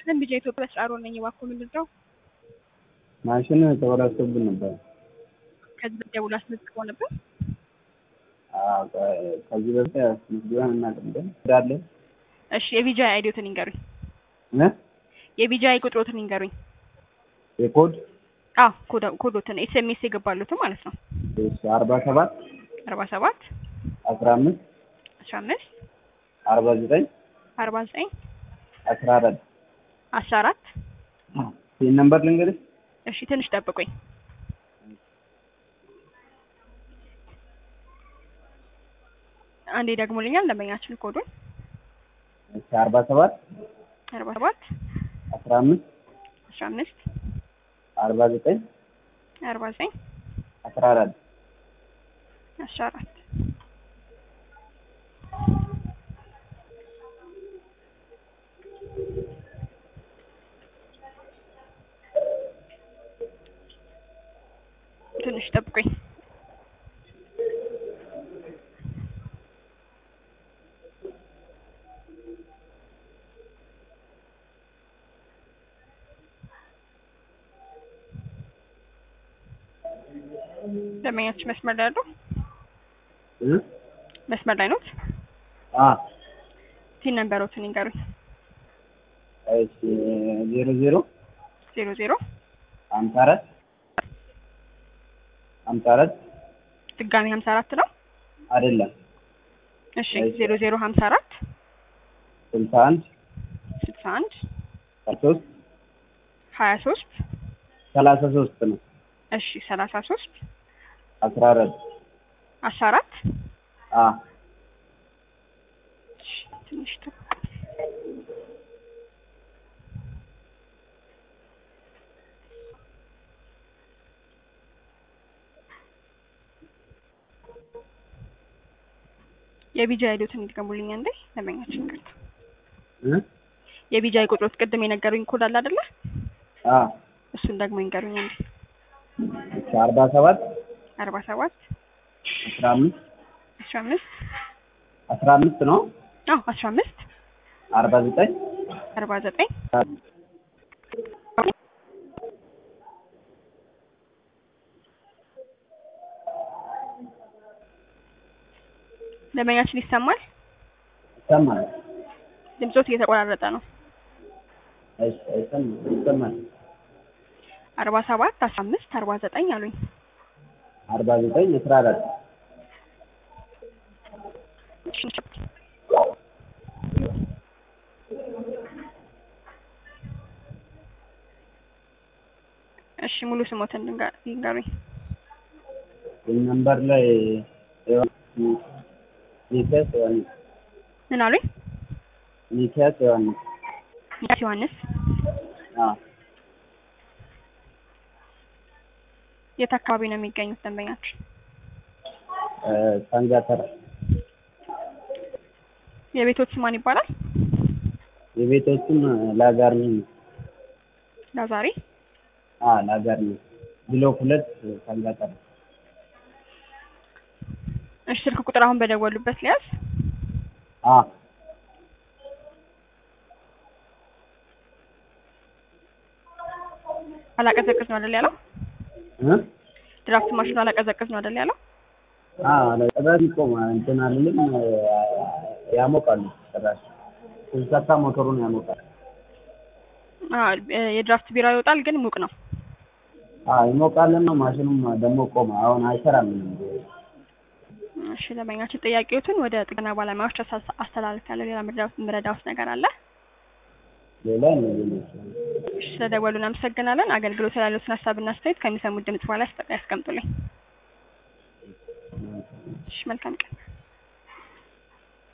ይስጥልን ቢጃ ኢትዮጵያ ስራሮ ነኝ። እባክዎ ምንድን ነው? ማሽን ተበላሽቶብን ነበር። ከዚህ በፊት ደውሎ አስመዝግበው ነበር? አዎ፣ ከዚህ በፊት አስመዝግበን እናውቅም ግን እንዳለን እሺ የቢጃ አይዲዮትን ይንገሩኝ። እ የቢጃ ቁጥሮትን ይንገሩኝ። የኮድ አዎ ኮዳ- ኮዶትን ኤስኤምኤስ የገባሉትን ማለት ነው። አርባ ሰባት አርባ ሰባት አስራ አምስት አስራ አምስት አርባ ዘጠኝ አርባ ዘጠኝ አስራ አራት አስራ አራት ይህን ነምበር ልንገርሽ። እሺ ትንሽ ጠብቁኝ። አንዴ ደግሞልኛል ደንበኛችን ኮዱን አርባ ሰባት አርባ ሰባት አስራ አምስት አስራ አምስት አርባ ዘጠኝ አርባ ዘጠኝ አስራ አራት አስራ አራት ትንሽ ጠብቁኝ። ደንበኛችን መስመር ላይ አሉ? እ መስመር ላይ ኖት? አ ቲን ነንበሮትን ይንገሩኝ። እሺ ዜሮ ዜሮ ዜሮ ዜሮ ሀምሳ አራት ሀምሳ አራት ድጋሚ ሀምሳ አራት ነው። አይደለም እሺ ዜሮ ዜሮ ሀምሳ አራት ስልሳ አንድ ስልሳ አንድ ሶስት ሀያ ሶስት ሰላሳ ሶስት ነው እሺ ሰላሳ ሶስት አስራ አራት አስራ አራት አ እሺ ትንሽ ጠብቁ። የቢጃ አይዶትን ይድገሙልኝ አንዴ ደንበኛችን ይቅርታ። እ የቢጃ ቁጥሮት ቅድም የነገሩኝ ኮድ አለ አይደለ? አ እሱን ደግሞ ይንገሩኝ አንዴ። እሺ አርባ ሰባት አርባ ሰባት አስራ አምስት አስራ አምስት አስራ አምስት ነው አዎ አስራ አምስት አርባ ዘጠኝ አርባ ዘጠኝ ደንበኛችን ይሰማል? ይሰማል። ድምጾት እየተቆራረጠ ነው። እሺ ይሰማል ይሰማል። አርባ ሰባት አስራ አምስት አርባ ዘጠኝ አሉኝ። አርባ ዘጠኝ አስራ አራት እሺ ሙሉ ስሞትን ድንጋ- ይንገሩኝ። ይህ ነምበር ላይ ሚኪያስ ዮሐንስ ምን አሉኝ? ሚኪያስ ዮሐንስ ሚኪያስ ዮሐንስ አ የት አካባቢ ነው የሚገኙት ደንበኛችን? እ ሳንጋተራ የቤቶች ማን ይባላል? የቤቶቹም ላጋርኒ ነው። ላዛሬ አ ላጋርኒ ብሎክ ሁለት ሳንጋተራ እሺ ስልክ ቁጥር አሁን በደወሉበት ሊያዝ አ አላቀዘቅዝ ነው አይደል ያለው? እ ድራፍት ማሽኑ አላቀዘቅዝ ነው አይደል ያለው? አ ለቀዳሚ ቆማ እንትን አልልም ያሞቃሉ ጭራሽ ስንሰካ ሞተሩን ያሞቃል። አ የድራፍት ቢራ ይወጣል ግን ሙቅ ነው። አ ይሞቃልና ማሽኑም ደግሞ ቆመ። አሁን አይሰራም ምንም። እሺ ደንበኛችን ጥያቄዎትን ወደ ጥገና ባለሙያዎች አሳ- አስተላልፊያለሁ። ሌላ ምረዳው ምረዳውስ ነገር አለ? ሌላ እነዚህ ናቸው። እሺ ስለደወሉ እናመሰግናለን። አገልግሎት ያሉትን ሀሳብና አስተያየት ከሚሰሙት ድምጽ በኋላ ያስቀምጡልኝ። እሺ መልካም ቀን።